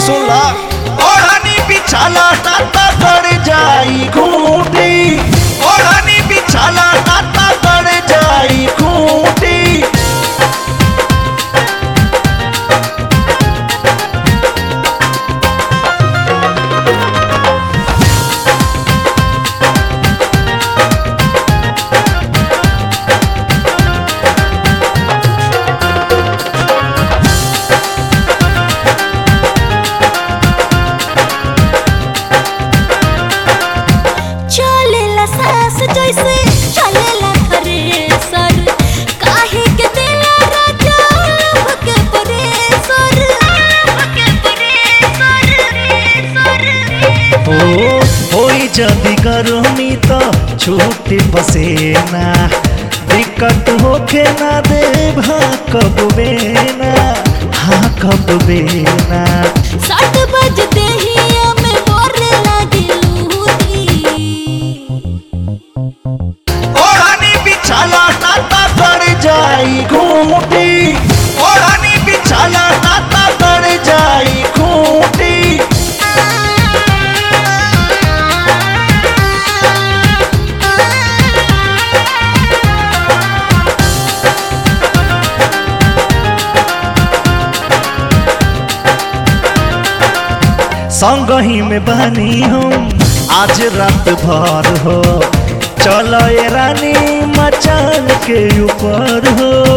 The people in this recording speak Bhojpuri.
सुनला ओढ़नी बिछाला नाता कर जाई खूंटी ओढ़नी बिछाला नाता कर जाई खूंटी चलेला सास जैसे चलेला थ्रेसर काहे के देला राजा लभ के परेसर के परेसर ओ होई जदी गर्मी तो छूटे पसेना दिक्कत होखे ना देव हाँ कब बेना हाँ कब बेना सात बजते ही हमें बोले लगे लूटी ओढ़नी बिछाला नाता कर जाई खूंटी ओढ़नी बिछाला नाता कर जाई खूंटी संगही में बनी हम आज रात भर हो चलो ये रानी मचान के ऊपर हो